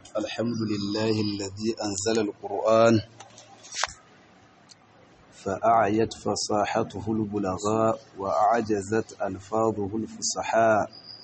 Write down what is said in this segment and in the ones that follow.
الحمد لله الذي أنزل القرآن فأعيت فصاحته البلغاء وأعجزت ألفاظه الفصحاء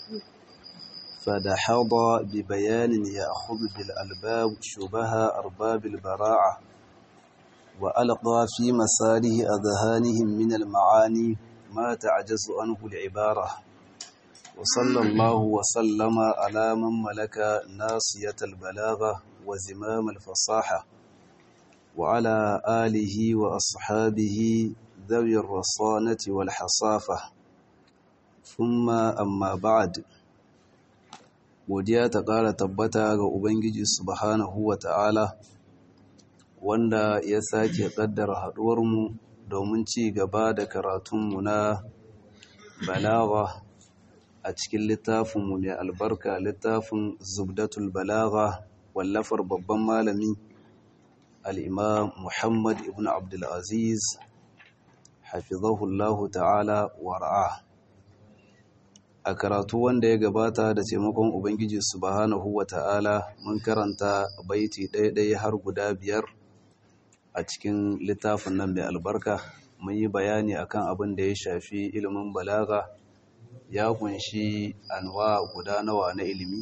فدحض ببيان يأخذ بالألباب شبه أرباب البراعة وألقى في مساره أذهانهم من المعاني ما تعجز عنه العبارة وصلى الله وسلم على من ملك ناصية البلاغة وزمام الفصاحة وعلى آله وأصحابه ذوي الرصانة والحصافة ثم أما بعد godiya ta ƙara tabbata ga Ubangiji subhanahu wa ta'ala wanda ya sake ƙaddara haɗuwarmu domin ci gaba da karatunmu na balaga a cikin littafinmu mai albarka littafin zubdatul balaga wallafar babban malami al'imam Muhammad ibn Abdulaziz hafizahullahu ta'ala wara'a a karatu wanda ya gabata da taimakon Ubangiji subhanahu wa ta'ala mun karanta baiti ɗaya-ɗaya har guda biyar a cikin littafin nan mai albarka mun yi bayani akan abin da ya shafi ilimin balaga ya kunshi anwa guda nawa na ilimi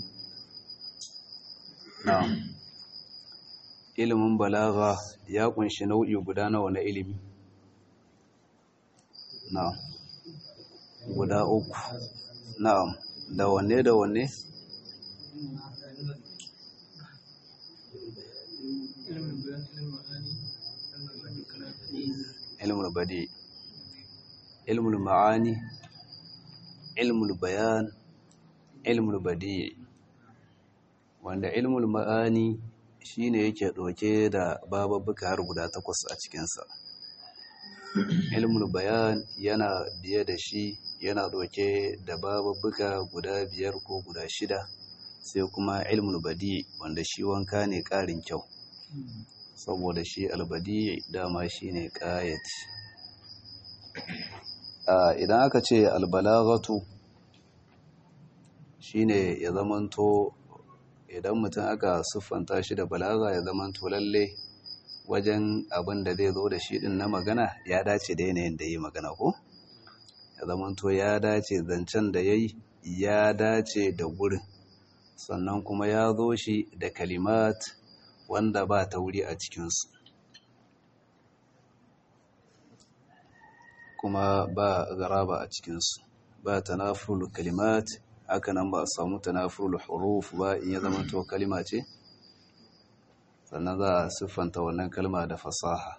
na ilimin balaga ya kunshi nau'i guda nawa na ilimi na guda uku na'am da wanne da wanne ilmul badi ilmul ma'ani ilmul bayan ilmul badi wanda ilmul ma'ani shine yake ɗauke da bababbuka har guda takwas a cikinsa ilmul bayan yana biye da shi yana ɗauke da bababbuka guda biyar ko guda shida sai kuma ilmul badi wanda shi wanka ne ƙarin kyau saboda shi albadi dama shi ne ƙayat idan aka ce albalagatu shi ne ya zamanto idan mutum aka siffanta shi da balaga ya zamanto lalle wajen abin da zai zo da shi din na magana ya dace da yanayin da yi magana ko ya zamanto ya dace zancen da ya yi ya dace da gurin sannan kuma ya zo shi da kalimat wanda ba ta wuri a cikinsu kuma ba garaba a cikinsu ba tanafurul kalimat haka nan ba a samu tanafurul huruf ba in ya zama to kalima ce sannan za a siffanta wannan kalma da fasaha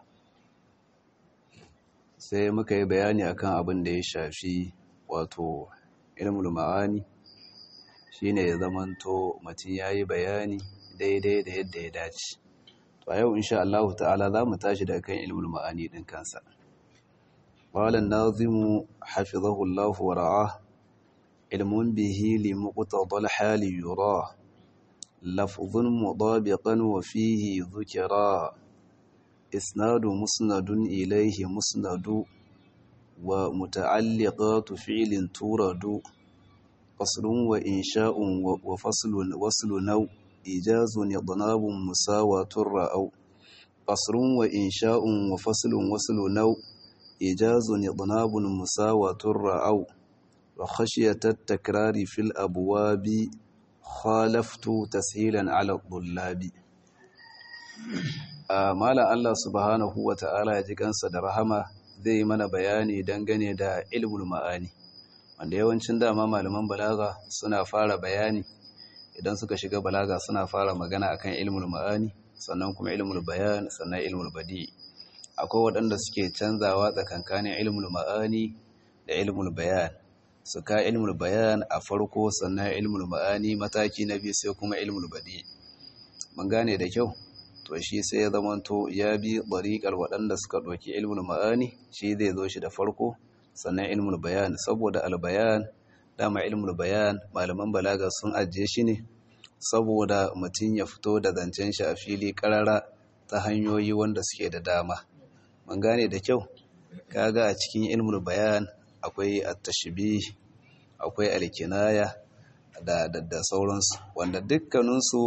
sai muka yi bayani akan abin da ya shafi wato ilmul ma'ani shine ya zamanto mutum yayi bayani daidai da yadda ya dace to a yau insha Allah ta'ala za mu tashi da kan ilmul ma'ani din kansa qala an-nazim hafizahu Allah wa ra'ah ilmun bihi li muqtada al-hali yura lafzun mudabiqan wa fihi dhukra isnadu musnadun ilayhi musnadu wa muta'alliqatu fi'lin turadu qaslun wa insha'un wa faslun waslu naw إيجاز يضناب مساواة رأو قصر وإنشاء وفصل وصل نو إيجاز يضناب مساواة رأو وخشية التكرار في الأبواب خالفت تسهيلا على الطلاب مالا الله سبحانه وتعالى يجيكن صدرهما zai mana bayani dangane da ilmul ma'ani wanda yawancin dama malaman balaga suna fara bayani idan suka shiga balaga suna fara magana akan ilmul ma'ani sannan kuma ilmul bayan sannan ilmul badi akwai waɗanda suke canzawa tsakankanin ilmul ma'ani da ilmul bayan su ka ilmul bayan a farko sannan ilmul ma'ani mataki na biyu sai kuma ilmul badi mun gane da kyau to shi sai ya zamanto ya bi ɗariƙar waɗanda suka ɗauki ilmul ma'ani shi zai zo shi da farko sannan ilmul bayan saboda albayan dama ilmul bayan malaman balaga sun ajiye shi ne saboda mutum ya fito da zancen shi a fili karara ta hanyoyi wanda suke da dama mun gane da kyau kaga a cikin ilmul bayan akwai at-tashbih akwai al-kinaya da da sauransu wanda dukkaninsu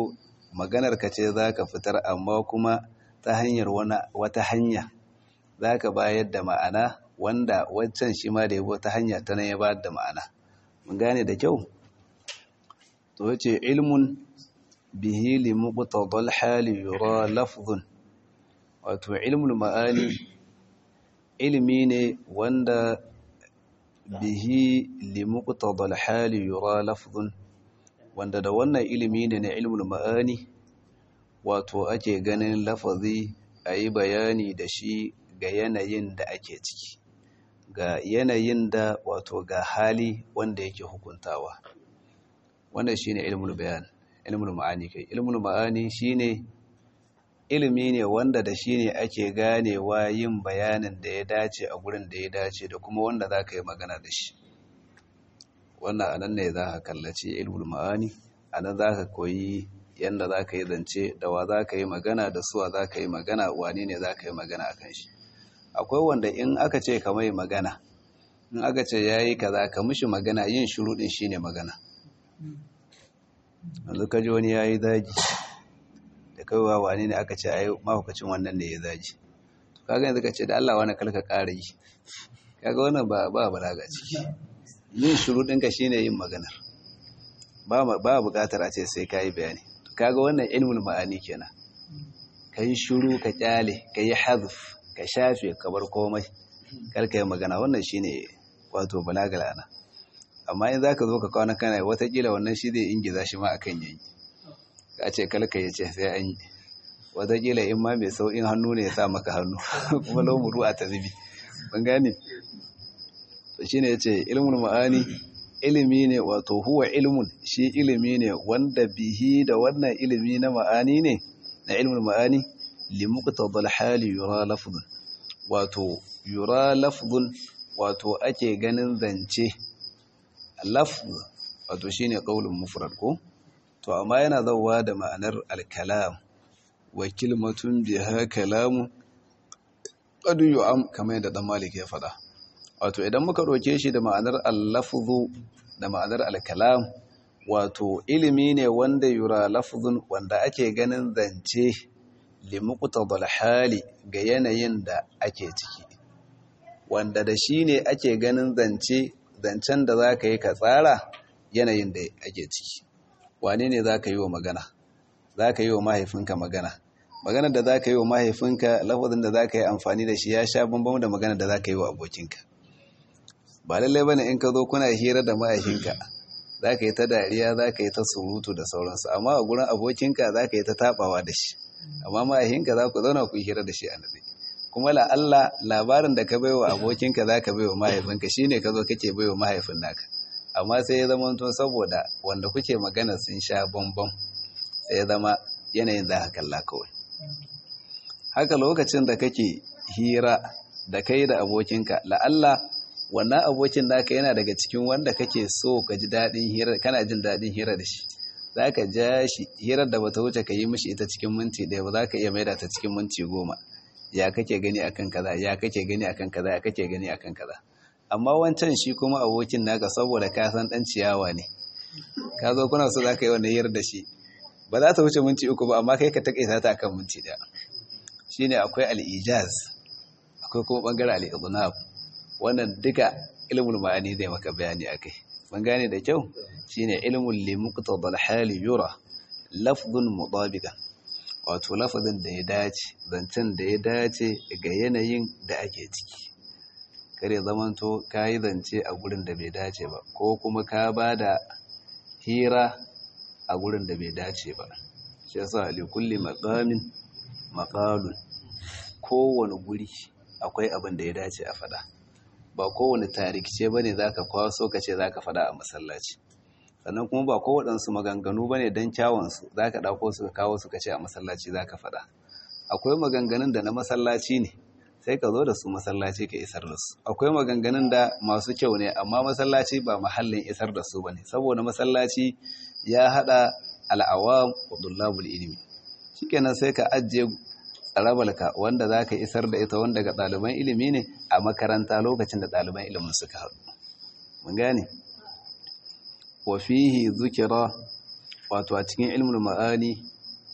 maganar ka ce za ka fitar amma kuma ta hanyar wata hanya za ka bayar da ma'ana wanda wancan shi ma da yabo ta hanya ta nan ya bayar da ma'ana mun gane da kyau to ce ilmun bihi li muqtadal hali yura lafzun wato ilmul ma'ani ilmi ne wanda bihi li muqtadal hali yura lafzun wanda da wannan ilimi ne na ilmul ma'ani wato ake ganin lafazi a yi bayani da shi ga yanayin da ake ciki ga yanayin da wato ga hali wanda yake hukuntawa wannan shine ilmul bayan ilmul ma'ani kai ilmul ma'ani shine ilimi ne wanda da shi ne ake ganewa yin bayanin da ya dace a gurin da ya dace da kuma wanda za ka yi magana da shi wannan anan ne za ka kallaci ilmul ma'ani anan za ka koyi yadda za ka yi zance da wa za ka yi magana da suwa za ka yi magana wani ne za ka yi magana a kan shi akwai wanda in aka ce ka mai magana in aka ce ya yi kaza ka mishi magana yin shuruɗin shi ne magana yanzu ka ji wani ya yi zagi da kaiwa wani ne aka ce a yi mahaukacin wannan ne ya zagi kaga yanzu ka ce da Allah wani kalka ƙara yi kaga wannan ba ba balaga ciki yin shuruɗinka shine yin maganar ba buƙatar a ce sai ka yi bayani kaga wannan ilmul ma'ani kenan ka yi shuru ka kyale ka yi hazf ka shafe ka bar komai kar ka yi magana wannan shine wato balagal ana amma in zaka zo ka kawo kana watakila wannan shi zai ingiza shi ma akan yayi ka ce kalka ya ce sai an yi watakila in ma mai sau'in hannu ne ya sa maka hannu kuma lomuru a tazibi ban gane to shine yace ilmul ma'ani ilimi ne wato huwa ilmun shi ilimi ne wanda bihi da wannan ilimi na ma'ani ne na ilmul ma'ani li muqtadal hali yura lafzun wato yura lafzun wato ake ganin zance lafz wato shine qaulun mufrad ko to amma yana zawwa da ma'anar al-kalam wa kilmatun biha kalamu qad yu'am kamar yadda dan malik ya faɗa wato idan muka ɗauke shi da ma'anar al-lafzu da ma'anar al-kalam wato ilimi ne wanda yura lafzun wanda ake ganin zance li muqtadal hali ga yanayin da ake ciki wanda da shi ne ake ganin zance zancen da za ka yi ka tsara yanayin da ake ciki wane ne za ka yi wa magana za ka yi wa mahaifinka magana maganar da za ka yi wa mahaifinka lafazin da za ka yi amfani da shi ya sha bambam da maganar da za ka yi wa abokinka ba lallai bane in ka zo kuna hira da mahaifinka za ka yi ta dariya za ka yi ta surutu da sauransu amma a gurin abokinka za ka yi ta tabawa da shi amma mahaifinka za ku zauna ku yi hira da shi a nabi kuma la'alla labarin da ka bai wa abokinka za ka bai wa mahaifinka shi ne ka zo kake bai wa mahaifin naka amma sai ya zama tun saboda wanda kuke magana sun sha bambam sai ya zama yanayin za ka kalla kawai haka lokacin da kake hira da kai da abokinka la'alla wannan abokin naka yana daga cikin wanda kake so ka ji daɗin hira kana jin daɗin hira da shi za ka ja shi hirar da bata wuce ka yi mishi ita cikin minti ɗaya ba za ka iya maida ta cikin minti goma ya kake gani akan kaza ya kake gani akan kaza ya kake gani akan kaza amma wancan shi kuma abokin naka saboda ka san dan ciyawa ne ka zo kuna so za ka yi wannan hirar da shi ba za ta wuce minti uku ba amma kai ka takaita ta akan minti ɗaya shine akwai al-ijaz akwai kuma bangaren al-idnab wannan duka ilmul ma'ani zai maka bayani akai mun gane da kyau shine ilmul li muqtadal hali yura lafzun mutabiqan wato lafazin da ya dace zancen da ya dace ga yanayin da ake ciki kare zamanto ka yi zance a gurin da bai dace ba ko kuma ka ba da hira a gurin da bai dace ba shi yasa li kulli maqamin maqalun kowane guri akwai abin da ya dace a fada ba kowane tarikice bane zaka kwaso ka ce zaka fada a masallaci sannan kuma ba kowaɗansu maganganu ba ne don kyawunsu za ka ɗauko su ka kawo su ka ce a masallaci za ka faɗa akwai maganganun da na masallaci ne sai ka zo da su masallaci ka isar da su akwai maganganun da masu kyau ne amma masallaci ba mahallin isar da su ba ne saboda masallaci ya haɗa al'awam wa dullabul ilimi shikenan sai ka ajiye tsarabalka wanda za ka isar da ita wanda ga ɗaliban ilimi ne a makaranta lokacin da ɗaliban ilimin suka haɗu mun gane wafihi zukira wato a cikin ilmul ma'ani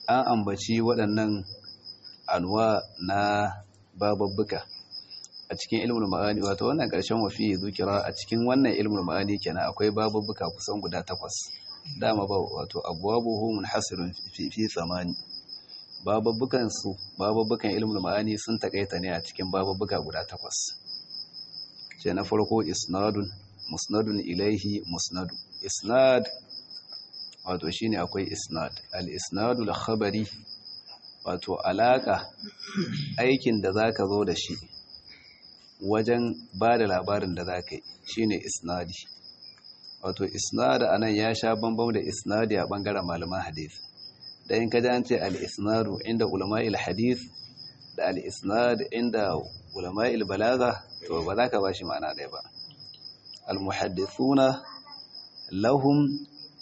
an ambaci waɗannan anwa na bababbuka a cikin ilmul ma'ani wato wannan ƙarshen wafi zukira a cikin wannan ilmul ma'ani kenan akwai bababbuka kusan guda takwas dama ba wato abwabuhu munhasirun fi fi tsamani bababbukan su bababbukan ilmul ma'ani sun takaita ne a cikin bababbuka guda takwas ce na farko isnadun musnadun ilaihi musnadu isnad wato shine akwai isnad al isnadul khabari wato alaka aikin da zaka zo da shi wajen ba da labarin da zaka yi shine isnadi wato isnad anan ya sha bambam da isnadi a bangaren malaman hadith da in ka ji an ce al isnadu inda ulama'il hadith da al isnad inda ulama'il balaga to ba za ka ba shi ma'ana ɗaya ba al-muhaddithuna lahum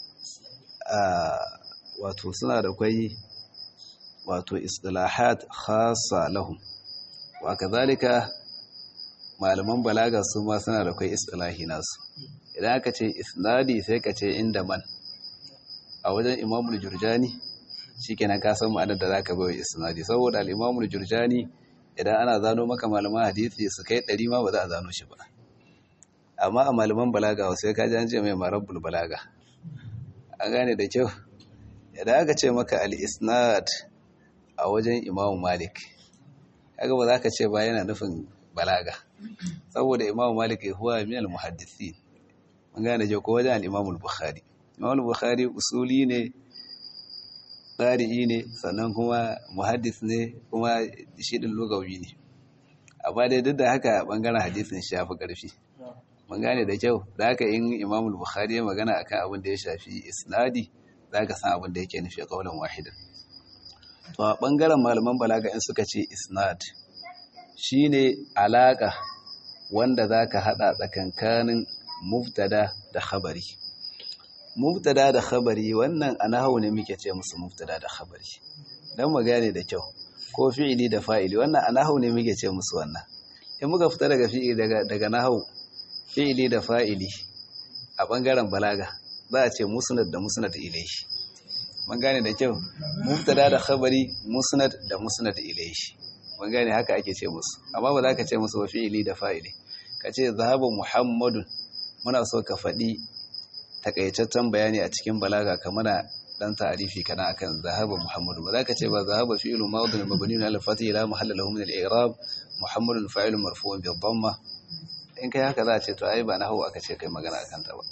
wato suna da kwai wato istilahat khassa lahum wa kazalika malaman balaga su ma suna da kwai istilahi nasu idan aka ce isnadi sai ka ce inda man a wajen imamul jurjani shikenan ka san ma'anar da zaka bai isnadi saboda al-imamul jurjani idan ana zano maka malaman hadisi su kai ɗari ma ba za a zano shi ba amma a malaman balaga wasu ka ji an ce mai marabbul balaga an gane da kyau idan aka ce maka al-isnad a wajen imamu malik kaga ba za ka ce ba yana nufin balaga saboda imamu malik ya huwa min al-muhaddisi mun gane je ko wajen al-imamu bukhari imamu bukhari usuli ne tsari'i ne sannan kuma muhaddis ne kuma shi din lugawi ne amma dai duk da haka bangaren hadisin shi yafi karfi mun gane da kyau da haka in Imam Bukhari ya magana akan abin da ya shafi isnadi zaka san abin da yake nufi kaulan wahidan to a bangaren malaman balaga in suka ce isnad shine alaka wanda zaka hada tsakankanin mubtada da khabari mubtada da khabari wannan a nahawu ne muke ce musu mubtada da khabari dan mu gane da kyau ko fi'ili da fa'ili wannan a nahawu ne muke ce musu wannan in muka fita daga fi'ili daga daga nahawu fi'ili da fa'ili a bangaren balaga za a ce musnad da musnad ilayhi mun gane da kyau mubtada da khabari musnad da musnad ilayhi mun gane haka ake ce musu amma ba za ka ce musu ba fi'ili da fa'ili ka ce zahaba muhammadun muna so ka faɗi takaitaccen bayani a cikin balaga kamar dan ta'arifi kana akan zahaba muhammadu ba za ka ce ba zahaba fi'lu madin mabni ala fatih ila mahalla lahu min al-i'rab muhammadun fa'ilun marfu'un bi dhamma in kai haka za a ce to ai ba nahwu aka ce kai magana akan ta ba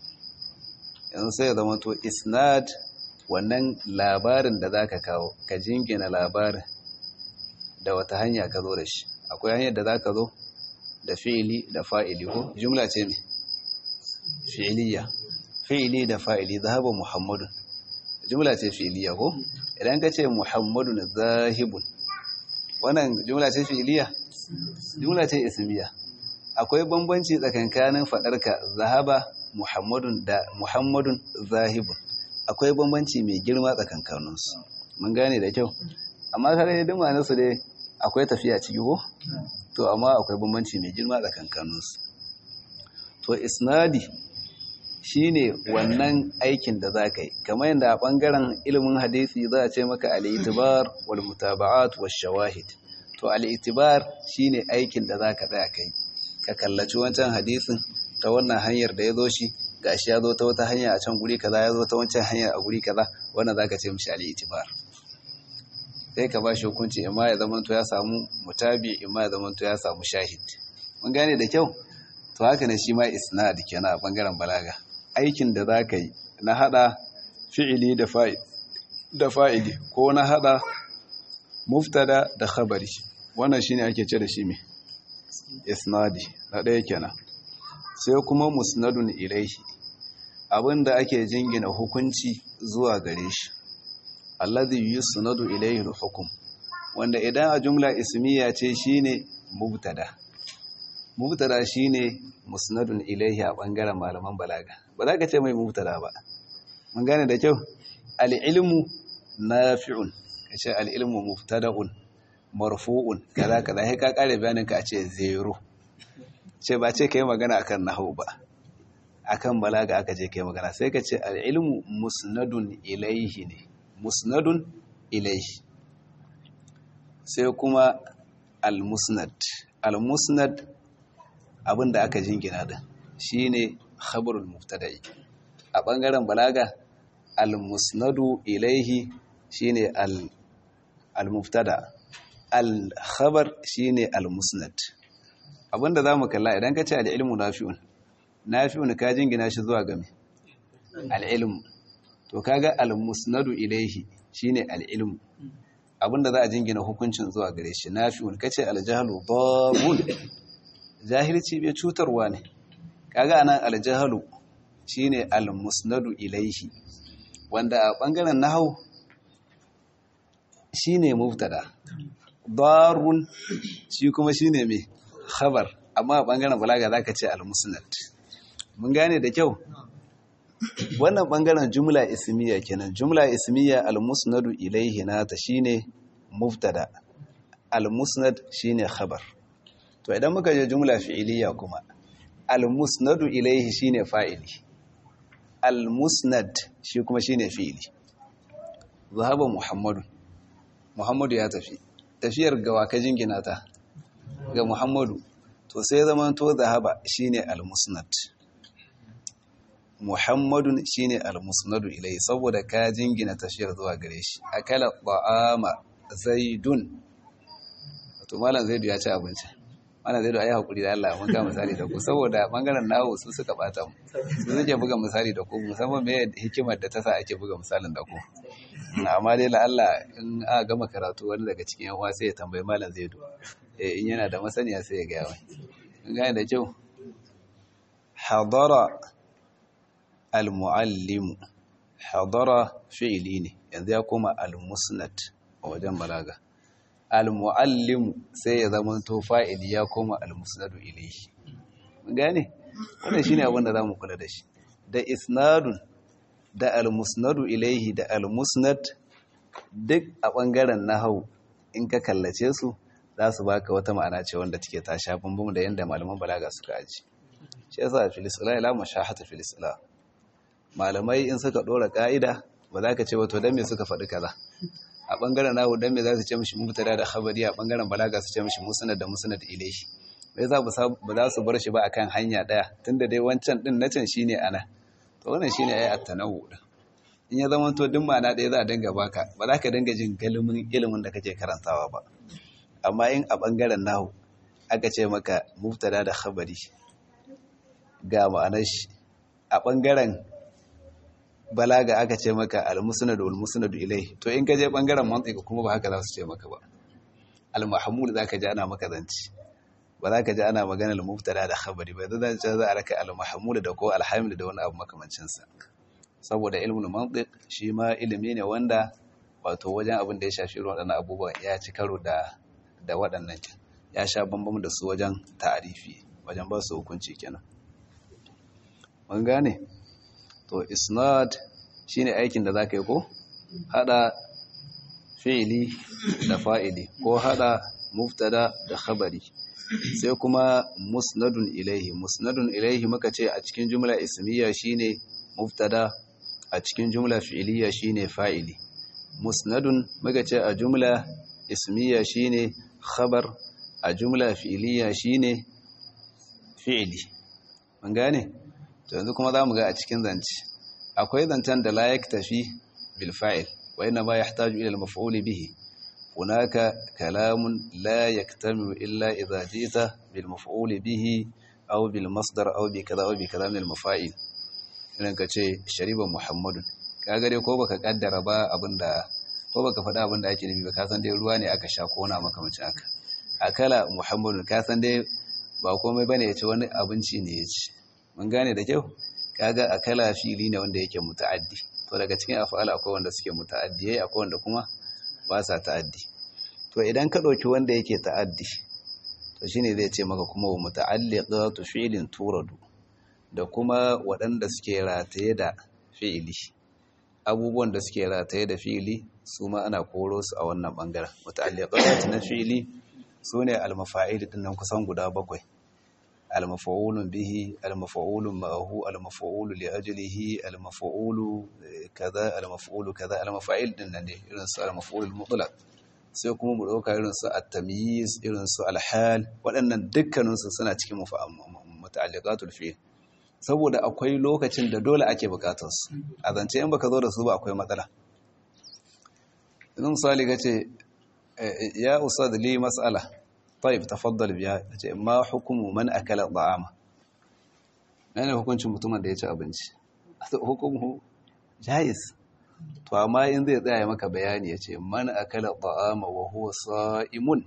yanzu sai ya zama to isnad wannan labarin da zaka kawo ka jingina labarin da wata hanya ka zo da shi akwai hanyar da zaka zo da fi'ili da fa'ili ko jumla ce me fi'iliya fi'ili da fa'ili zahaba muhammadun jumla ce fi'iliya ko idan ka ce muhammadun zahibun wannan jumla ce fi'iliya jumla ce ismiya akwai bambanci tsakankanin faɗarka zahaba muhammadun da muhammadun zahibun akwai bambanci mai girma tsakankaninsu mun gane da kyau amma kare duk ma'anarsu dai akwai tafiya ciki ko to amma akwai bambanci mai girma tsakankaninsu to isnadi shine wannan aikin da za ka yi kamar yadda a ɓangaren ilimin hadisi za a ce maka al'itibar wal mutaba'at wa shawahid to al'itibar shine aikin da za ka tsaya kai ka kallaci wancan hadisin ta wannan hanyar da ya zo shi gashi ya zo ta wata hanya a can guri kaza ya zo ta wancan hanyar a guri kaza wannan za ka ce mishi al'itibar sai ka ba shi hukunci imma ya zamanto ya samu mutabi imma ya zamanto ya samu shahid mun gane da kyau to haka ne shi ma isnad kenan a bangaren balaga aikin da zaka yi na hada fi'ili da fa'il da fa'ili ko na hada muftada da khabari wannan shine ake ce da shi me isnadi na ɗaya kenan sai kuma musnadun ilaihi abinda ake jingina hukunci zuwa gare shi alladhi yusnadu ilaihi al-hukm wanda idan a jumla ismiya ce shine mubtada mubtada shine musnadun ilaihi a bangaren malaman balaga ba za ka ce mai mubtada ba mun gane da kyau al-ilmu nafi'un kace al-ilmu mubtada'un marfu'un kaza kaza sai ka kare bayanin ka a ce zero ce ba ce kai magana akan nahwu ba akan balaga aka je kai magana sai ka ce al-ilmu musnadun ilaihi ne musnadun ilaihi sai kuma al-musnad al-musnad abinda aka jingina da shine khabarul mubtada'i a bangaren balaga al-musnadu ilaihi shine al-mubtada al-khabar shine al-musnad abinda zamu kalla idan ka ce al-ilmu nafi'un nafi'un ka jingina shi zuwa game al-ilmu to kaga al-musnadu ilaihi shine al-ilmu abinda za a jingina hukuncin zuwa gare shi nafi'un kace al-jahlu darun jahilci bai cutarwa ne kaga anan al-jahlu shine al-musnadu ilaihi wanda a bangaren nahwu shine mubtada darun shi kuma shine me khabar amma a bangaren balaga zaka ce al-musnad mun gane da kyau wannan bangaren jumla ismiya kenan jumla ismiya al-musnadu ilayhi nata shine mubtada al-musnad shine khabar to idan muka je jumla fi'iliya kuma al-musnadu ilayhi shine fa'ili al-musnad shi kuma shine fi'ili zahaba muhammadu muhammadu ya tafi tafiyar gawa ka jingina ta ga muhammadu to sai zaman to zahaba shine al-musnad Muhammadun shine al-musnadu ilai saboda ka jingina tafiyar zuwa gare shi akala ta'ama zaidun to malam zaidu ya ci abinci malam zaidu ayi hakuri da Allah mun ga misali da ku saboda bangaren nawo su suka bata mu su suke buga misali da ku musamman me hikimar da ta sa ake buga misalin da ku amma dai la Allah in aka gama karatu wani daga cikin yan uwa sai ya tambayi malam zaidu eh in yana da masaniya sai ya ga wai kun gane da kyau hadara al-muallimu hadara fi'ili ne yanzu ya koma al-musnad a wajen balaga al-muallimu sai ya zama to fa'ili ya koma al-musnadu ilayhi mun gane wannan shine abin da zamu kula da shi da isnadun da al-musnadu ilayhi da al-musnad duk a bangaren nahwu in ka kallace su za su baka wata ma'ana ce wanda take ta sha bambam da yanda malaman balaga suka aji shi yasa fil islam la mashahata fil islam malamai in suka dora ka'ida ba za ka ce wato dan me suka faɗi kaza a bangaren nahu dan me za su ce mishi mubtada da khabari a bangaren balaga su ce mishi musnad da musnad ilayhi bai za ba za su bar shi ba akan hanya daya tunda dai wancan din na can shine ana to wannan shine ayi at-tanawu din in ya zama to duk ma'ana ɗaya za a dinga baka ba za ka dinga jin galimin ilimin da kake karantawa ba amma in a bangaren nahu aka ce maka mubtada da khabari ga ma'anar shi a bangaren balaga aka ce maka al-musnad wal musnad ilai to in ka je bangaren mantiqa kuma ba haka za su ce maka ba al-mahmud zaka ji ana maka zanci ba za ka ji ana magana al-mubtada da khabari ba zan ce za a raka al-mahmud da ko al-hamil da wani abu makamancin sa saboda ilmul mantiq shi ma ilimi ne wanda wato wajen abin da ya shafi irin waɗannan abubuwa ya ci karo da da waɗannan ya sha bambam da su wajen ta'arifi wajen ba su hukunci kenan mun gane to isnad shine aikin da zaka yi ko hada fi'ili da fa'ili ko hada mubtada da khabari sai kuma musnadun ilaihi musnadun ilaihi muka ce a cikin jumla ismiya shine mubtada a cikin jumla fi'iliya shine fa'ili musnadun muka ce a jumla ismiya shine khabar a jumla fi'iliya shine fi'ili mun gane to yanzu kuma za mu ga a cikin zance akwai zancen da la yaktafi bil fa'il wa inna ma yahtaju ila al maf'ul bihi hunaka kalamun la yaktamilu illa idha jita bil maf'ul bihi aw bil masdar aw bi kaza aw bi kaza min al mafa'il idan ka ce shariba muhammadun kaga dai ko baka kaddara ba abinda ko baka faɗa abinda ake nufi ba ka san dai ruwa ne aka sha ko na makamacin haka akala muhammadun ka san dai ba komai bane ya ce wani abinci ne ya ci mun gane da kyau kaga akala fili ne wanda yake muta'addi to daga cikin af'ala akwai wanda suke muta'addiyai akwai wanda kuma ba sa ta'addi to idan ka dauki wanda yake ta'addi to shine zai ce maka kuma wa muta'alliqatu fi'lin turadu da kuma waɗanda suke rataye da fi'ili abubuwan da suke rataye da fi'ili su ma ana koro su a wannan bangaren muta'alliqatu na fi'ili sune al-mafa'il din nan kusan guda bakwai al-maf'ulun bihi al-maf'ulun ma'ahu al-maf'ulu li ajlihi al-maf'ulu kaza al-maf'ulu kaza al-mafa'il din nan ne irin su al-maf'ulul mutlaq sai kuma mu dauka irin su at-tamyiz irin su al-hal waɗannan dukkanin su suna cikin muta'alliqatul fi'l saboda akwai lokacin da dole ake bukatar su a zance in baka zo da su ba akwai matsala idan misali kace ya ustad li mas'ala طيب تفضل biya ce ma hukumu man akala ta'ama ne hukuncin mutumin da ya ci abinci hukumu jais to amma in zai tsaya maka bayani yace man akala ta'ama wa huwa sa'imun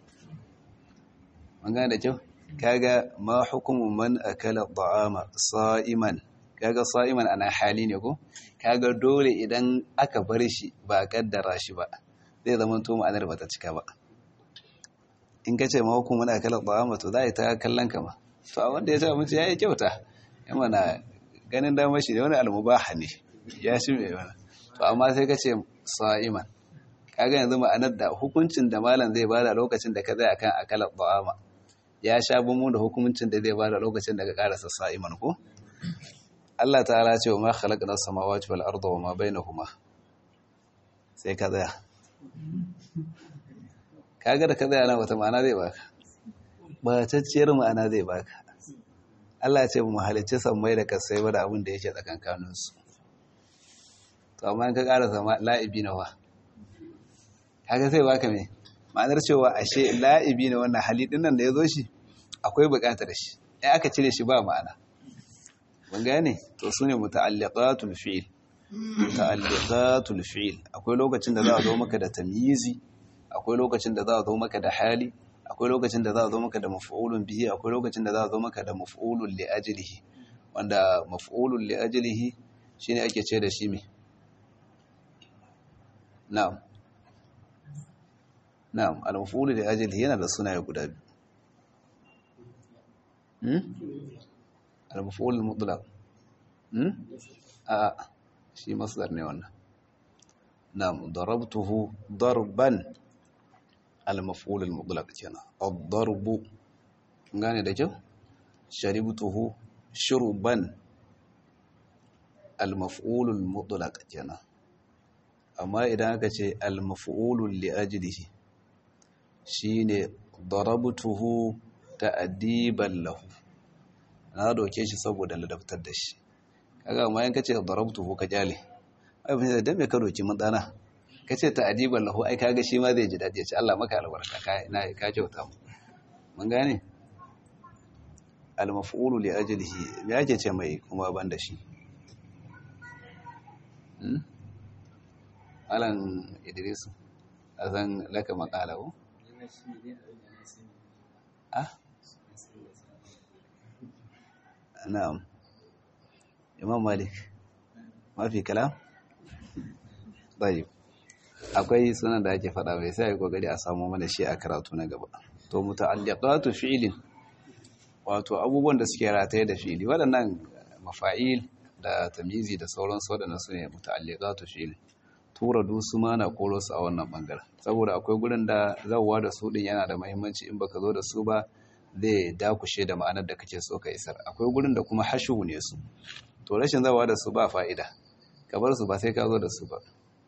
an gane da kyau kaga ma hukumu man akala ta'ama sa'iman kaga sa'iman ana hali ne ko kaga dole idan aka bar shi ba kaddara shi ba zai zama to ma'anar bata cika ba in ka ce ma hukumu na kallon ta'ama to za a yi ta kallon kama to a wanda ya ci abinci ya yi kyauta ya mana ganin damar shi da wani almubaha ne ya shi mai wani to amma sai ka ce sa'iman kaga yanzu ma'anar da hukuncin da malam zai bada lokacin da ka zai akan akalar ta'ama ya sha bumu da hukuncin da zai bada lokacin da ka karasa sa'iman ko Allah ta'ala ce wa ma khalaqna samawati wal arda wa ma bainahuma sai ka tsaya kaga da ka tsaya nan wata ma'ana zai baka batacciyar ma'ana zai baka Allah ya ce mu halicci sammai da kasai ba da abin da yake tsakankanin su to amma in ka ƙara zama la'ibi na wa kaga sai baka me ma'anar cewa ashe la'ibi na wannan hali din nan da ya zo shi akwai buƙatar shi ai aka cire shi ba ma'ana mun gane to sune muta'alliqatul fi'l muta'alliqatul fi'l akwai lokacin da za a zo maka da tamyizi akwai lokacin da za a zo maka da hali akwai lokacin da za a zo maka da maf'ulun bihi akwai lokacin da za a zo maka da maf'ulun li ajlihi wanda maf'ulun li ajlihi shine ake ce da shi me na'am na'am al-maf'ul li ajlihi yana da sunaye guda biyu hmm al-maf'ul mutlaq hmm a shi masdar ne wannan na'am darabtuhu darban المفعول المطلق kenan الضرب gane da kyau sharibtuhu shurban المفعول المطلق kenan amma idan aka ce المفعول لأجله shine darabtuhu ta'diban lahu na doke shi saboda ladabtar da shi kaga amma in kace darabtuhu ka jale ai bin da me ka doki madana ka ce ta'adiban lahu ai kaga shi ma zai ji daɗi ya ce Allah maka albarka ka na ka kyauta mu mun gane al-maf'ulu li ajlihi me yake ce mai kuma ban da shi hmm alan idris azan laka maqala ko ah na'am imam malik ma fi kalam طيب akwai sunan da ake faɗa mai sai kokari a samu mana shi a karatu na gaba to muta'alliqatu fi'lin wato abubuwan da suke rataye da fi'li waɗannan mafa'il da tamyizi da sauransu waɗannan su ne muta'alliqatu fi'lin tura dusu ma na koro su a wannan bangaren saboda akwai gurin da zawwa da su din yana da muhimmanci in baka zo da su ba zai dakushe da ma'anar da kake so ka isar akwai gurin da kuma hashu ne su to rashin zawwa da su ba fa'ida ka bar su ba sai ka zo da su ba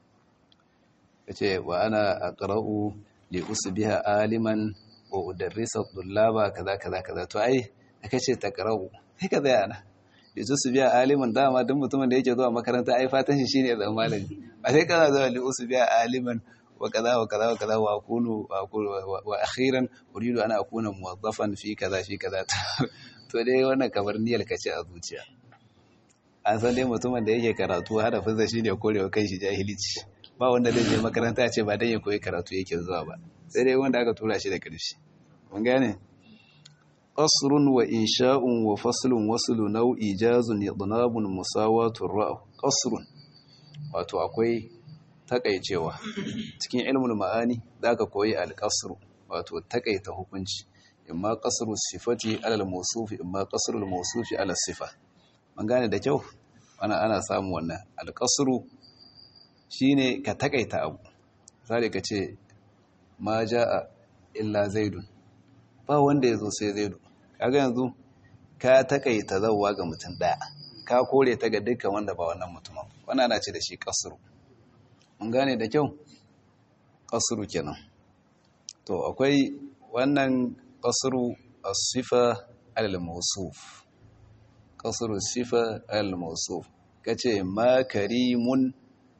yace wa ana aqra'u li usbiha aliman wa udarrisa dhullaba kaza kaza kaza to ai kace taqra'u sai ka tsaya na li usbiha aliman dama duk mutumin da yake zuwa makaranta ai fatan shi shine zama malami ba sai kana zuwa li usbiha aliman wa kaza wa kaza wa kaza wa aqulu wa aqulu wa akhiran uridu ana akuna muwazzafan fi kaza fi kaza to dai wannan kamar niyyar kace a zuciya an san dai mutumin da yake karatu harafinsa shine korewa kai shi jahilici ba wanda zai je makaranta ya ce ba dan ya koyi karatu yake zuwa ba sai dai wanda aka tura shi da ƙarshe mun gane qasrun wa insha'un wa faslun waslu nau'i jazun idnabun musawatun ra'u qasrun wato akwai takaicewa cikin ilmul ma'ani zaka koyi al-qasru wato takaita hukunci imma qasru sifati ala al-mawsufi imma qasru al-mawsufi ala sifa mun gane da kyau ana ana samu wannan al-qasru shine ka takaita abu sai ka ce ma jaa illa zaidun ba wanda yazo sai zaidu kaga yanzu ka takaita zawwa ga mutum daya ka kore ta ga dukkan wanda ba wannan mutumin wannan ana ce da shi kasru mun gane da kyau kasru kenan to akwai wannan kasru as-sifa al-mawsuf kasru sifa al-mawsuf kace ma karimun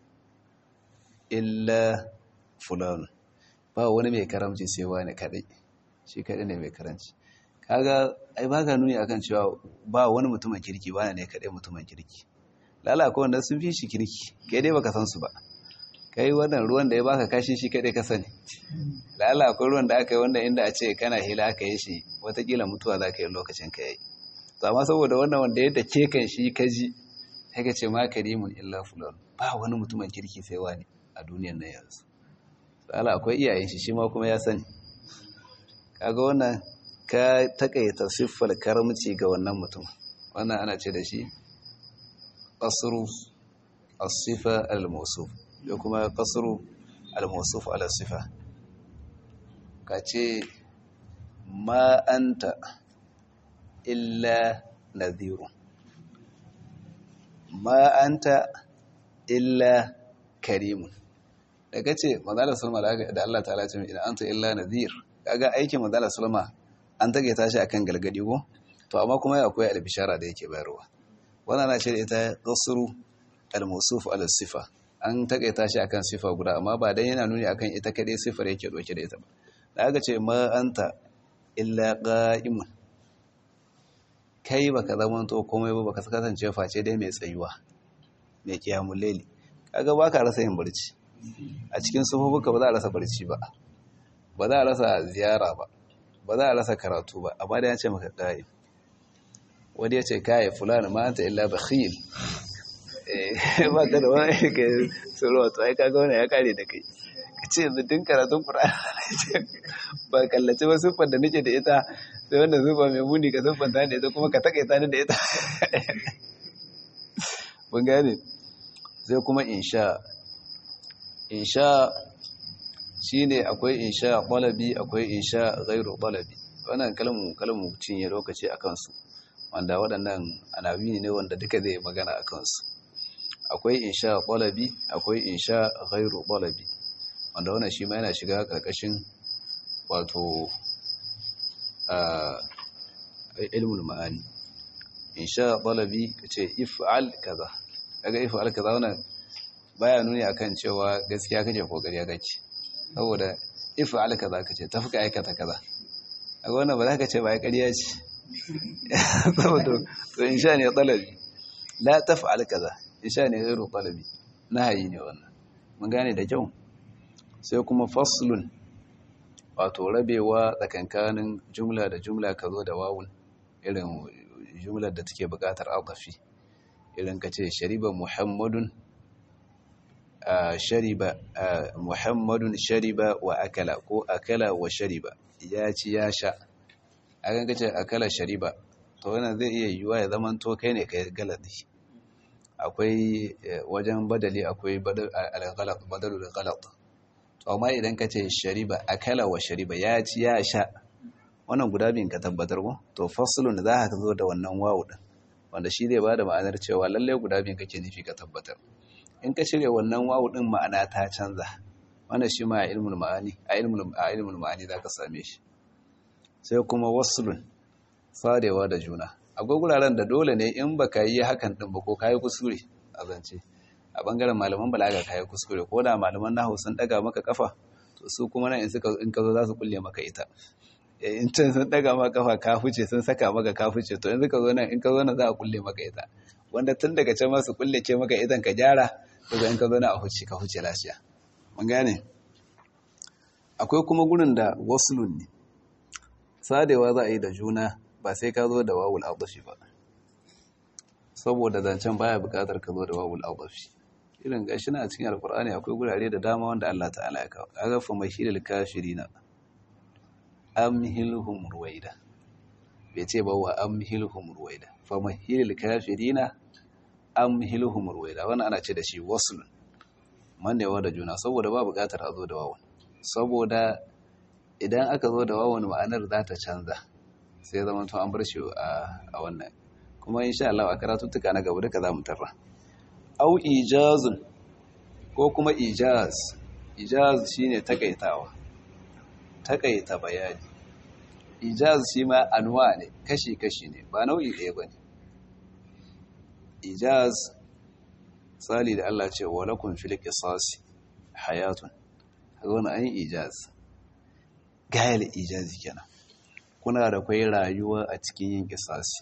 illa fulan ba wani mai karamci sai wani kadai shi kadai ne mai karamci kaga ai ba ka nuni akan cewa ba wani mutumin kirki ba ne kadai mutumin kirki lala ko wanda sun fi shi kirki kai dai baka san su ba kai wannan ruwan da ya baka kashi shi kadai ka sani lala akwai ruwan da aka yi wanda inda a ce kana hila aka yi shi watakila mutuwa za ka yi lokacin ka yi amma saboda wannan wanda ya dake kan shi ka ji sai ka ce ma karimun illa fulan ba wani mutumin kirki sai wani a duniyan nan yanzu lala akwai iyayen shi shi ma kuma ya sani kaga wannan ka takaita siffar karamci ga wannan mutum wannan ana ce da shi qasru as-sifa al-mawsuf da kuma qasru al-mawsuf ala sifa kace ma anta illa nadhiru ma anta illa karimun da kace manzala sallama da Allah ta'ala ce idan anta illa nadhir kaga aikin manzala sallama an tage ta shi akan galgadi ko to amma kuma akwai albishara da yake bayarwa wannan na ce da ita qasru al-mawsuf ala sifa an tage ta shi akan sifa guda amma ba dan yana nuni akan ita kadai sifar yake doke da ita ba da aka ce ma anta illa qa'imun kai baka zama to komai ba baka kasance face dai mai tsayuwa mai kiyamul layli kaga baka rasa yin barci a cikin sufufuka ba za a rasa barci ba ba za a rasa ziyara ba ba za a rasa karatu ba amma da ya ce maka ƙa'i wani ya ce kayi fulani ma ta illa bakhil ba ka da wani ka tsoro to ai kaga wani ya kare da kai ka ce yanzu tun karatun ƙura'an ba kallace ba siffar da nake da ita sai wanda zuba mai muni ka siffar ta da ita kuma ka takaita ni da ita mun gane sai kuma insha insha shine akwai insha talabi akwai insha ghairu talabi wannan kalmu kalmu cinye lokaci akan su wanda waɗannan anabi ne wanda duka zai magana akan su akwai insha talabi akwai insha ghairu talabi wanda wannan shi ma yana shiga karkashin wato ilmul ma'ani insha talabi kace if'al kaza kaga if'al kaza wannan baya nuni akan cewa gaskiya kake ko ƙarya kake saboda if'al kaza kace tafi ka aikata kaza a wannan ba za ka ce ba ya ƙarya ce saboda to insha ne talabi la taf'al kaza insha ne ghairu talabi nahayi ne wannan mun gane da kyau sai kuma faslun wato rabewa tsakankanin jumla da jumla ka zo da wawun irin jumlar da take buƙatar adafi irin ka ce shariba muhammadun shariba muhammadun shariba wa akala ko akala wa shariba ya ci ya sha a kan kace akala shariba to wannan zai iya yiwuwa ya zama to kai ne kai galadi akwai wajen badali akwai al-ghalat badalul ghalat to amma idan kace shariba akala wa shariba ya ci ya sha wannan guda biyun ka tabbatar ko to faslun za ka zo da wannan wawu din wanda shi zai bada ma'anar cewa lalle guda biyun kake nufi ka tabbatar in ka shirya wannan wawu din ma'ana ta canza wannan shi ma a ilmul ma'ani a ilmul a ilmul ma'ani zaka same shi sai kuma waslun farewa da juna akwai guraren da dole ne in baka yi hakan din ba ko kai kuskure a zance a bangaren malaman balaga kai kuskure ko da malaman nahwu sun daga maka kafa to su kuma nan in suka in ka zo za su kulle maka ita in can sun daga maka kafa ka fice sun saka maka ka fice to yanzu ka zo nan in ka zo nan za a kulle maka ita wanda tun daga can ma su kulle ke maka idan ka gyara daga in ka zo nan a huce ka huce lafiya mun gane akwai kuma gurin da waslun ne sadewa za a yi da juna ba sai ka zo da wawul adafi ba saboda zancen baya bukatar ka zo da wawul adafi irin gashi na cikin alkur'ani akwai gurare da dama wanda Allah ta'ala ya kawo kaga fa mahilil kafirina amhilhum ruwaida bai ce ba wa amhilhum ruwaida fa mahilil kafirina amhilhum ruwaida wannan ana ce da shi wasl mannewa da juna saboda ba bukatar a zo da wawan saboda idan aka zo da wawan ma'anar za ta canza sai zama to an bar shi a wannan kuma insha Allah a karatuttuka na gaba duka za mu tarra au ijazun ko kuma ijaz ijaz shine takaitawa takaita bayani ijaz shi ma anwa ne kashi-kashi ne ba nau'i ɗaya ba ne ijaz tsali da Allah ce wa lakun fil qisasi hayatun kaga wannan an ijaz gayal ijazi kenan kuna da kwai rayuwa a cikin yin qisasi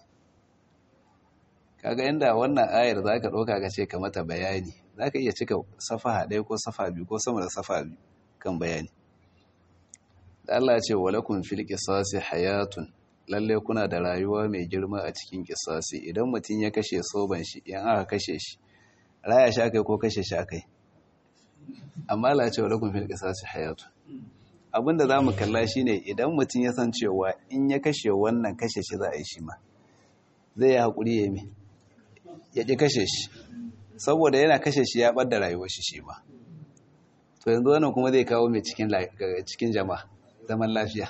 kaga inda wannan ayar zaka dauka ka ce ka mata bayani zaka iya cika safaha ɗaya ko safa biyu ko sama da safa biyu kan bayani da Allah ce wa lakun fil qisasi hayatun lalle kuna da rayuwa mai girma a cikin qisasi idan mutum ya kashe soban shi in aka kashe shi raya shi akai ko kashe shi akai amma Allah ce wa lakun fil qisasi hayatun abinda zamu kalla shine idan mutum ya san cewa in ya kashe wannan kashe shi za a yi shi ma zai yi hakuri ya mi ya ƙi kashe shi saboda yana kashe shi ya ɓadda rayuwar shi shi ma to yanzu wannan kuma zai kawo mai cikin jama'a zaman lafiya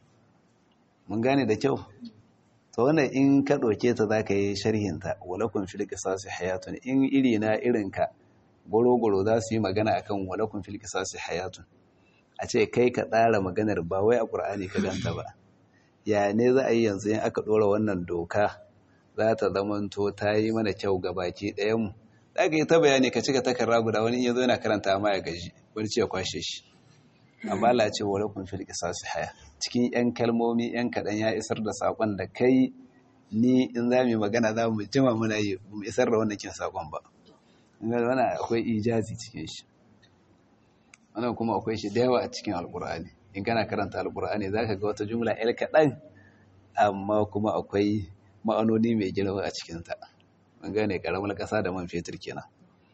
mun gane da kyau to wannan in ka ɗauke ta za ka yi sharhinta walakun fil qisasi hayatun in iri na irinka goro-goro za su yi magana akan walakun fil qisasi hayatun a ce kai ka tsara maganar ba wai a ƙur'ani ka ganta ba ya ne za a yi yanzu in aka ɗora wannan doka za ta zamanto ta yi mana kyau ga baki ɗayanmu za ka yi ta bayani ka cika takarra guda wani iya zo yana karanta ma ya gaji wani ce ya kwashe shi amma la ce wa lakum fil qisasi haya cikin yan kalmomi yan kaɗan ya isar da sakon da kai ni in za mu magana za mu jima muna yi mu isar da wannan kin sakon ba wannan akwai ijazi cikin shi wannan kuma akwai shi da yawa a cikin alqur'ani in kana karanta alqur'ani zaka ga wata jumla el kaɗan amma kuma akwai ma'anoni mai girma a cikinta an gane karamar ƙasa da man fetur kenan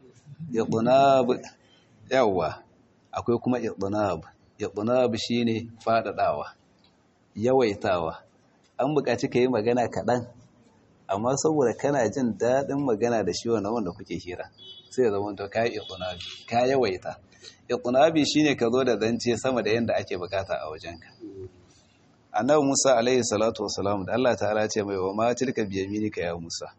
idnab yawa akwai kuma idnab idnab shine fadadawa yawaitawa an buƙaci ka yi magana kaɗan amma saboda kana jin daɗin magana da shi wannan wanda kuke hira sai ya zama to ka yi idnabi ka yawaita idnabi shine ka zo da zance sama da yanda ake bukata a wajenka annabi Musa alaihi salatu wasalam da Allah ta'ala ce mai wa ma tilka biyaminika ya Musa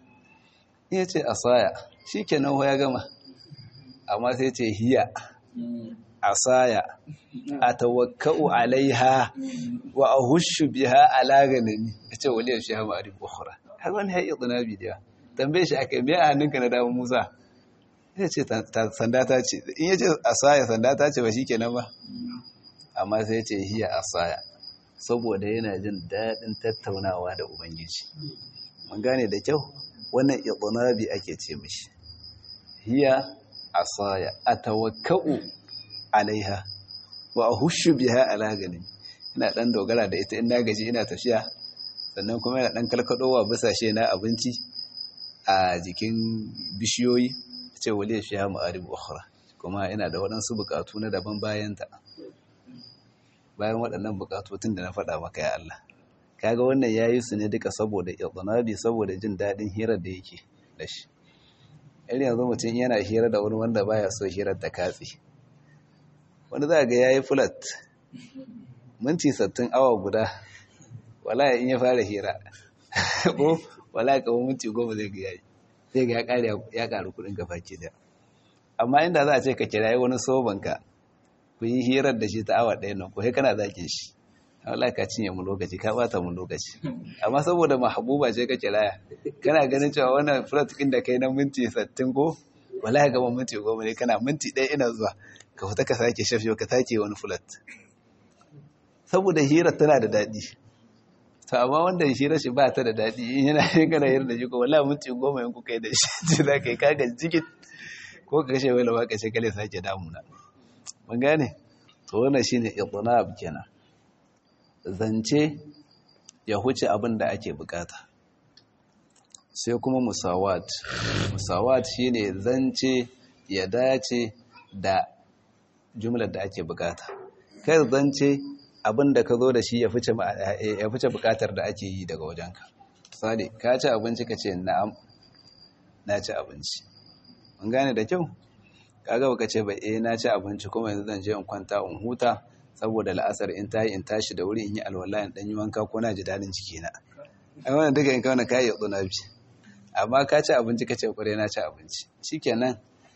ya ce asaya shikenan ya gama amma sai ce hiya asaya atawakkau alaiha wa ahushu biha ala ganami yace wali shi ha ma'arif ukhra har wani ya idnabi da tambaye shi akai me a hannunka na dawo Musa yace sanda ta ce in yace asaya sanda ta ce ba shikenan ba amma sai ce hiya asaya saboda yana jin daɗin tattaunawa da Ubangiji. Mun gane da kyau, wannan iqnabi ake ce mishi. Hiya asaya atawakkau alaiha wa ahushu biha ala ganin. Ina dan dogara da ita ina gaji ina tafiya sannan kuma ina dan kalkadowa bisashe na abinci a jikin bishiyoyi ce wali fi ha ma'arib ukhra kuma ina da waɗansu bukatu na daban bayanta. bayan waɗannan buƙatotun da na faɗa maka ya Allah kaga wannan yayi su ne duka saboda idnabi saboda jin daɗin hirar da yake da shi irin yanzu mutum yana hira da wani wanda baya so hirar ta katse wani za ga yayi fulat minti sattin awa guda wala in ya fara hira ko wala ka minti goma zai ga yayi sai ga ya ƙare ya ƙaru kuɗin gaba ke da amma inda za a ce ka kirayi wani sobanka ku yi hirar da shi ta awa ɗaya nan ko sai kana zake shi Allah ka cinye mu lokaci ka bata mu lokaci amma saboda mahabuba ce ka kiraya kana ganin cewa wannan flat ɗin da kai na minti 60 ko wallahi ga minti 10 ne kana minti ɗaya ina zuwa ka fita ka sake shafiyo ka take wani flat saboda hirar tana da daɗi to amma wanda hirar shi ba ta da daɗi in yana yin kana hirar da shi ko wallahi minti 10 in kuka yi da shi za ka yi kaga jigit ko ka kashe wani ba ka ce kale sake damuna mun gane to wannan shine idnab kenan zance ya huce abin da ake bukata sai kuma musawat musawat shine zance ya dace da jumlar da ake bukata kai zance abin da ka zo da shi ya fice ya fice bukatar da ake yi daga wajenka misali ka ci abinci ka ce na'am na ci abinci mun gane da kyau kaga baka ce ba eh na ci abinci kuma yanzu zan je in kwanta in huta saboda la'asar in tayi in tashi da wuri in yi alwala in dan yi wanka ko na ji dadin jikina ai wannan duka in kauna kai ya tsuna bi amma ka ci abinci ka ce kware na ci abinci shikenan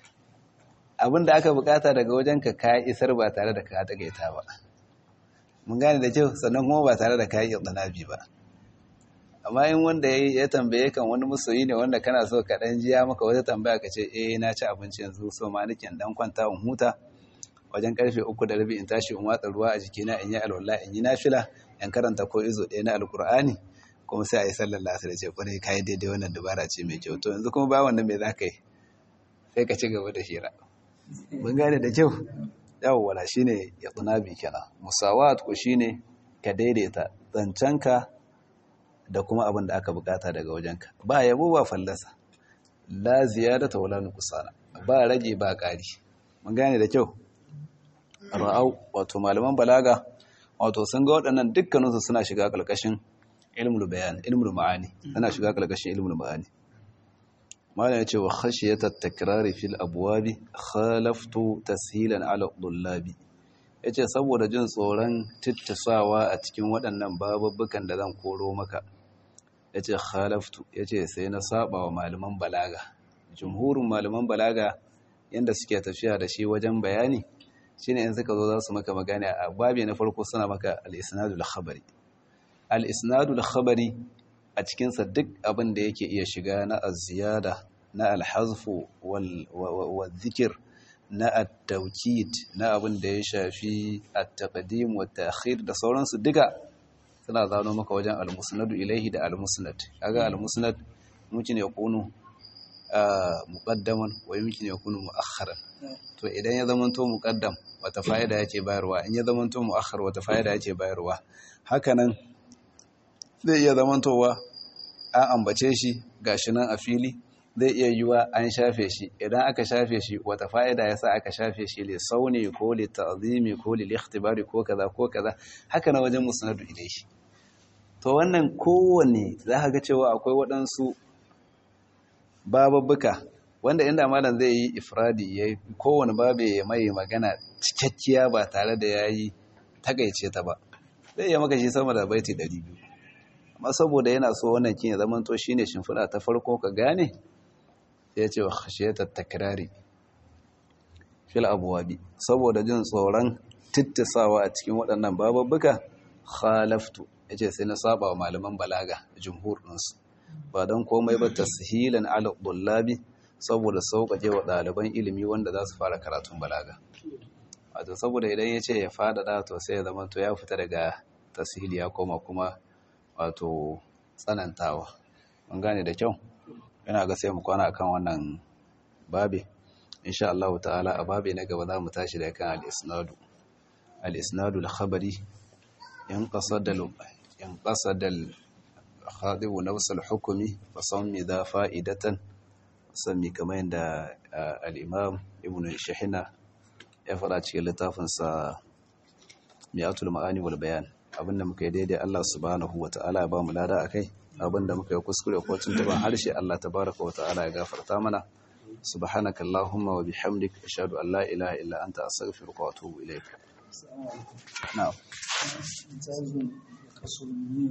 abin da aka bukata daga wajen ka ka isar ba tare da ka tagaita ba mun gane da kyau sannan kuma ba tare da ka yi tsanabi ba amma in wanda ya tambaye kan wani musoyi ne wanda kana so ka dan jiya maka wata tambaya ka ce eh na ci abinci yanzu so ma nake dan kwanta in huta wajen karfe uku da rabi in tashi in watsa ruwa a jikina in yi alwala in yi nafila in karanta ko izo ɗaya na alkur'ani kuma sai a yi sallar lasar da ce kwarai kayi daidai wannan dabara ce mai kyau to yanzu kuma ba wannan mai za ka yi sai ka ci gaba da hira mun gane da kyau yawon shi ne ya tsunabi kenan musawat ku shi ne ka daidaita zancenka da kuma abin da aka bukata daga wajenka ba yabo ba fallasa la ziyadata wala nuqsana ba rage ba ƙari mun gane da kyau ra'au wato malaman balaga wato sun ga waɗannan dukkaninsu suna shiga ƙarƙashin ilmul bayan ilmul ma'ani suna shiga ƙarƙashin ilmul ma'ani malam ya ce wa khashiyata takrari fil abwabi khalaftu tashilan ala dullabi yace saboda jin tsoron tittasawa a cikin waɗannan bababbukan da zan koro maka yace khalaftu yace sai na saba wa malaman balaga jumhurin malaman balaga yanda suke tafiya da shi wajen bayani shine in suka zo za su maka magana a babi na farko suna maka al-isnadul khabari al-isnadul khabari a cikinsa duk abin da yake iya shiga na aziyada na alhazfu wal zikir na at-tawkid na abin da ya shafi at-taqdim wa ta'khir da sauransu duka suna zano maka wajen al-musnadu ilaihi da al-musnad kaga al-musnad mumkin ya kunu muqaddaman wa yumkin ya kunu muakharan to idan ya zamanto muqaddam wata fa'ida yake bayarwa in ya zamanto muakhar wata fa'ida yake bayarwa hakanan zai iya zamantowa an ambace shi gashi nan a fili zai iya yiwa an shafe shi idan aka shafe shi wata fa'ida yasa aka shafe shi li sauni ko li ta'zimi ko li ikhtibari ko kaza ko kaza haka na wajen musnadu ilaihi to wannan kowanne za ka ga cewa akwai waɗansu bababbuka wanda inda malam zai yi ifradi ya kowane babe ya mai magana cikakkiya ba tare da yayi takaice ta ba zai iya maka shi sama da baiti 200 amma saboda yana so wannan kin ya zama to shine shimfiɗa ta farko ka gane ya ce wa khashiyatat takrari fil abwabi saboda jin tsoron tittisawa a cikin waɗannan bababbuka khalaftu yace sai na saba wa malaman balaga jumhur ɗinsu ba don komai ba tashilan ala dullabi saboda sauƙaƙe wa ɗaliban ilimi wanda za su fara karatun balaga wato saboda idan ya ce ya faɗaɗa to sai ya zama to ya fita daga tashili ya koma kuma wato tsanantawa mun gane da kyau yana ga sai mu kwana akan wannan babe insha Allah ta'ala a babe na gaba za mu tashi da kan al-isnadu al-isnadu al-khabari in qasada in qasada al-khadibu nafs al-hukmi fa sammi da fa'idatan sami kamar yadda al-imam ibn shahina ya fara cikin littafin sa mi'atul ma'ani wal bayan abinda muka yi daidai Allah subhanahu wa ta'ala ya ba mu lada a kai abinda muka yi kuskure ko tuntuban harshe Allah tabaraka wa ta'ala ya gafarta mana subhanaka allahumma wa bihamdik ashhadu an la ilaha illa anta astaghfiruka wa atubu ilayk na'am